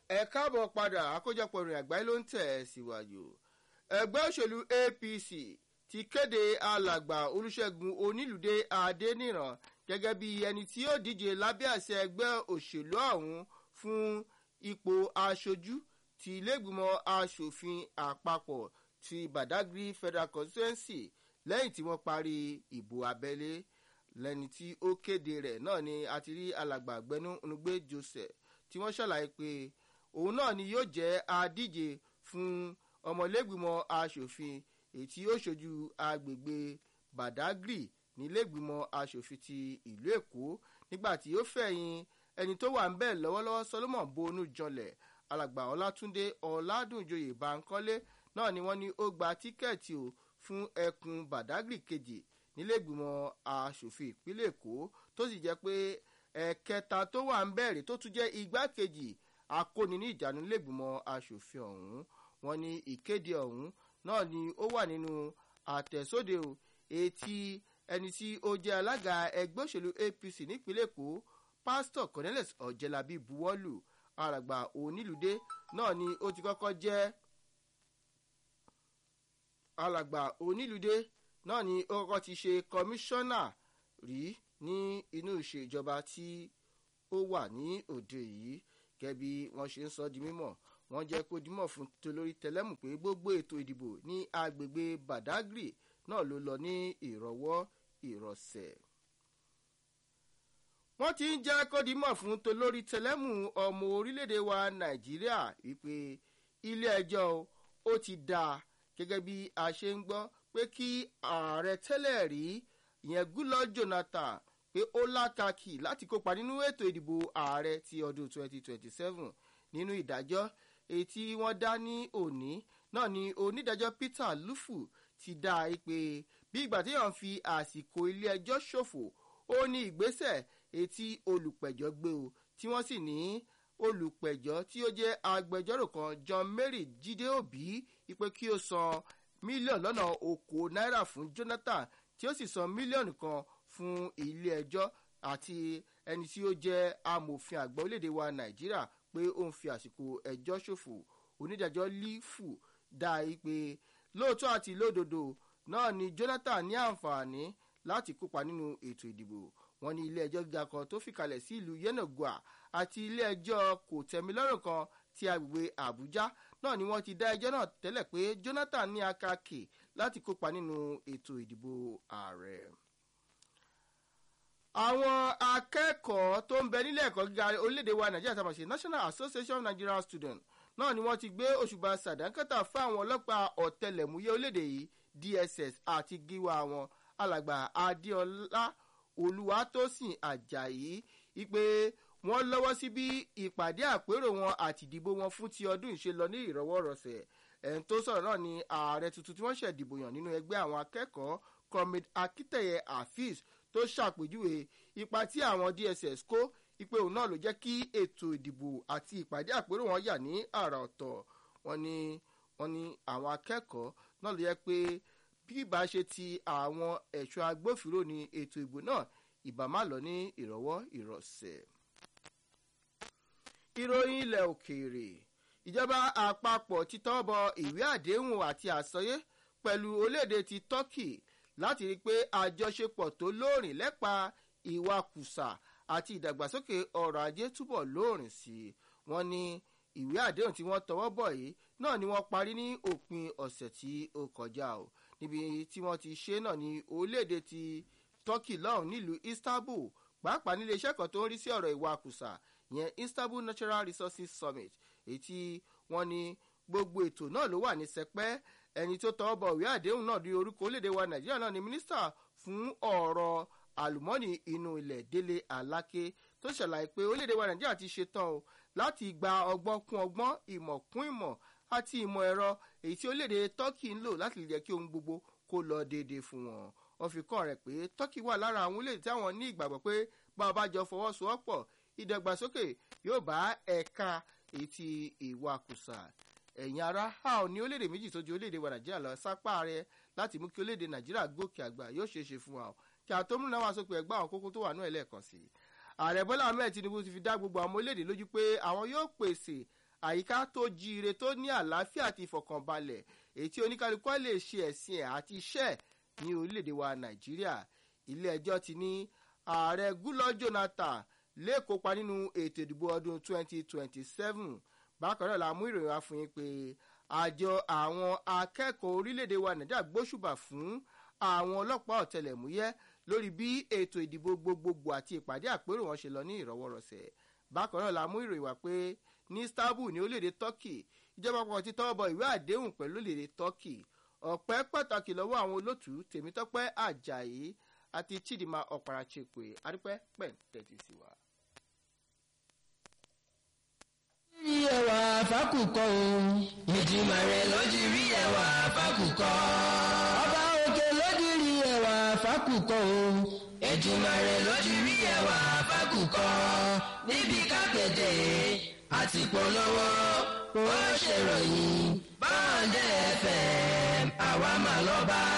ẹ káàbọ̀ padà àkójọpọ̀ ìrìn àgbáyé ló ń tẹ̀ ẹ́ síwájú. ẹgbẹ́ òṣèlú apc ti kéde alàgbà olùṣègùn onílùdé adéníran gẹ́gẹ́ bí ẹni tí yóò díje lábẹ́ àṣẹ ẹgbẹ́ òṣèlú ọ̀hún fún ipò aṣojú ti ilégbìmọ̀ asòfin àpapọ̀ ti badagry federal constituency lẹ́yìn tí wọ́n parí ìbò abẹ́lé lẹ́ni tí ó kéde rẹ̀ náà ni a ti rí alàgbà gbẹnú onugbe joseph tí wọ́n ṣàlàyé pé òun náà ni yóò jẹ́ adíje fún ọmọlẹ́gbìmọ̀ asòfin èyí tí ó ṣojú agbègbè badagry nílẹ̀gbìmọ̀ asòfin ti ìlú èkó nígbà tí ó fẹ̀yìn ẹni tó wà ń bẹ̀ lọ́wọ́lọ́wọ́ solomon bonu janlẹ̀ alàgbà ọlátúndé ọ̀làdúnjoyè bankole náà ni wọ́n ní ó gba tíkẹ́ẹ̀tì o fún ẹkùn badagry kejì nílẹ̀gbìmọ̀ asòfin ìpínlẹ̀ èkó tó sì jẹ́ pé ẹ̀kẹta tó wà ń bẹ̀rẹ̀ tó tún jẹ́ igbákejì akóni ní ìjánu nílẹ̀gbìmọ̀ asòfin ọ̀hún wọn ní ìkéde ọ̀hún náà ni ó wà nínú àtẹ̀sóde o etí ẹni tí ó jẹ́ alága ẹgbẹ́ òṣèlú apc nípínlẹ̀ èkó pásítọ̀ cornelius ọ̀jẹ̀lábí buwọ́lù alàgbà onílùdé náà ni ó ti kọ́kọ́ jẹ́ alàgbà onílùdé náà ni ó kọ́kọ́ ti ṣe kọmíṣánná rí ní inú ìṣèjọba tí ó wà ní òde yìí gẹ́gẹ́ bí wọ́n ṣe ń sọ di mímọ̀ wọ́n jẹ́ kó dimọ̀ fún tolórí tẹlẹ́mù pé gbogbo ètò ìdìbò ní agbègbè badagry náà ló lọ ní ìrọ̀wọ́ ìrọ̀sẹ̀. wọ́n ti ń jẹ́ kó dimọ̀ fún tolórí tẹlẹ́mù ọmọ orílẹ̀-èdè wa nàìjíríà wípé ilé ẹjọ́ ó ti dáa gẹ́gẹ́ bí a ṣe ń gbọ́ pé kí ààrẹ tẹ́lẹ̀ rí ìyẹn gúlọ́ jonathan pé ó lákàkì láti kópa nínú ètò ìdìbò ààrẹ ti ọdún 2027 nínú ìdájọ́ èyí tí wọ́n dá ní òní náà ni onídàájọ́ peter lufu ti dá a pé bí ìgbà tí yàn fi àsìkò ilé ẹjọ́ ṣòfò ó ní ìgbésẹ̀ èyí tí olùpẹ̀jọ́ gbé o tí wọ́n sì ní olùpẹ̀jọ́ tí ó jẹ́ agbẹjọ́rò kan john mary jíde òbí ipe kí ó san mílíọ̀nù lọ́nà okòó náírà fún jonathan tí ó sì san mílíọ̀nù kan fún ilé ẹjọ́ àti ẹni tí ó jẹ́ amòfin àgbà orílẹ̀-èdè wa nàìjíríà pé ó ń fi àsìkò ẹjọ́ ṣòfò onídàájọ́ lífù dá i pé lóòótọ́ àti lódodo náà ni jonathan ní àǹfààní láti kópa nínú ètò ìdìbò wọn ní ilé ẹjọ́ gíga kan tó fìkàlẹ̀ sí ìlú yenogua àti ilé ẹjọ́ kò tẹ̀mílọ́rùn kan ti agbègbè àbújá náà ni wọ́n ti dá ẹjọ́ náà tẹ́lẹ̀ pé jonathan ní akáàkì láti kópa nínú ètò ìdìbò ààrẹ àwọn akẹ́kọ̀ọ́ tó ń bẹ nílé ẹ̀kọ́ gíga orílẹ̀-èdè wa nàìjíríà tá a mọ̀ sí national association of nigerian students náà ni wọ́n ti gbé òṣùbà sàdánkátà fún àwọn ọlọ́pàá ọ̀tẹlẹ̀múyẹ́ orílẹ̀-èdè yìí dss àti gíwá wọn alàgbà adéọlá olùwàtòsìn ajayi ipe wọ́n lọ́wọ́ sí bí ìpàdé àpérò wọn àti ìdìbò wọn fún ti ọdún ìṣe lọ ní ìrọwọ́rọsẹ̀ ẹ̀ń tó sọ̀rọ̀ náà ni ààrẹ tuntun tí wọ́n ṣẹ̀dìbò yàn nínú ẹgbẹ́ àwọn akẹ́kọ̀ọ́ comrade akiteye afeez tó ṣàpèjúwe ipa tí àwọn dss kó ipe òun náà ló jẹ́ kí ètò ìdìbò àti ìpàdé àpérò wọn yà ní àrà ọ̀tọ̀ wọn ni wọn ni àwọn akẹ́kọ̀ọ́ náà ló yẹ pé bí ìbá ṣe ti àwọn ẹ̀ṣọ́ agbófinró ni ètò ìbò náà ìbá má lọ ní ìrọ̀wọ́ ìrọ̀sẹ̀. ìròyìn ilẹ̀ òkèèrè ìjọba àpapọ̀ ti tọ́ bọ ìwé àdéhùn àti àsọyé pẹ̀lú orílẹ̀-èdè ti turkey láti rí i pé àjọṣepọ̀ tó lóòrìn lẹ́pa ìwakùsà àti ìdàgbàsókè ọrọ̀ ajé túbọ̀ lóòrìn sí i wọ́n ní ìwé àdéhùn tí wọ́n tọwọ́ bọ̀ yìí náà ni wọ́n parí ní òpin ọ̀sẹ̀ tí ó kọjá o níbi tí wọ́n ti ṣe náà ní orílẹ̀-èdè ti turkey lọ́hùn nílùú istanbul pàápàá nílé iṣẹ́ kan tó ń rí sí ọ̀rọ̀ ìwakùsà yẹn istanbul natural resources summit èyí tí wọ́n ní gbogbo ètò náà ló wà ní sẹpẹ́ ẹni tó tọwọ́ bọ̀ ìwé àdéhùn náà ní orúkọ orílẹ̀-èdè wa nàìjíríà náà ni mínísítà fún ọ̀rọ̀ àlùmọ́ọ́nì inú ilẹ̀ délé aláké tó ṣàlàyé pé orílẹ̀-èdè wa nàìjíríà ti ṣetán o láti gba ọgbọ́n kún ọgbọ́n ìmọ̀ kún ìmọ̀ àti ìmọ̀ ẹ̀rọ èyí tí orílẹ̀-èdè turkey ń lò láti lè jẹ́ kí ohun gbogbo kó lọ déédéé fún wọn wọn fi kàn rẹ̀ pé turkey wà lára àwọn orílẹ̀-èdè tí àwọn ní ìgbàgbọ́ pé bá a bá jọ fọwọ́sowọ́pọ̀ ìdàgbàsókè yóò bá ẹ̀ka èyí tí ìwakùsà ẹ̀yin ara a ò ní orílẹ̀-èdè méjì tó ju orílẹ̀-èdè wa nàìjíríà lọ sápá rẹ láti mú kí orílẹ̀-èdè nàìjíríà gòkè àgbà yóò ṣeé ṣe fún wa o kí àtọ́múnú náà wá sópin ẹgbẹ́ àwọn kókó tó wà náà ẹlẹ́ẹ̀kan sí i ààrẹ bọ́lá ahmed tinubu ti fi dá gbogbo àwọn ọmọ orílẹ̀-èdè lójú pé àwọn yóò pèsè àyíká tó jíire tó ní àlàáfíà àti ìfọ̀kànbalẹ̀ èyí tí oníkálukú lè ṣe ẹ̀sìn ẹ̀ àti iṣẹ́ ní orílẹ̀-èdè wa nàìjíríà ilé ẹjọ́ ti ní ààrẹ gúlọ́ jonathan lè kópa nínú ètò ìdìbò ọdún 2027 bákan náà la mú ìròyìn wá fún yín pé àjọ àwọn akẹ́kọ̀ọ́ orílẹ̀-èdè wa nàìjíríà gbóṣùbà fún àwọn ọlọ́pàá ọ̀tẹlẹ̀múyẹ́ lórí bí ètò ìdìbò gbogbogbò àti ìpàdé àpérò wọn ṣe lọ ní ìrọwọ́rọsẹ̀ bákan náà la mú ìròyìn wá pé ní istanbul ní orílẹ̀-èdè turkey ìjọba kan ti tọwọ́ bọ ìwé àdéhùn pẹ̀lú orílẹ̀-èdè turkey ọ̀pẹ́ pàtàkì lọ́wọ́ àwọn olótùú tèmítọ́pẹ́ ajayi àti chidinma ọ̀pàràchekwe adúpẹ́ pẹ̀ntẹ́tì sí wa. rí ẹwà fákùkọ o. ìdìmọ̀ rẹ̀ lójú rí ẹwà fákùkọ. ọba òkè lójú rí ẹwà fákùkọ o. ìdìmọ̀ rẹ̀ lójú rí ẹwà fákùkọ. níbi kápẹ́tẹ̀ àti polówó ó ṣèròyìn báńdẹ̀ fm àwa mà lọ́ba.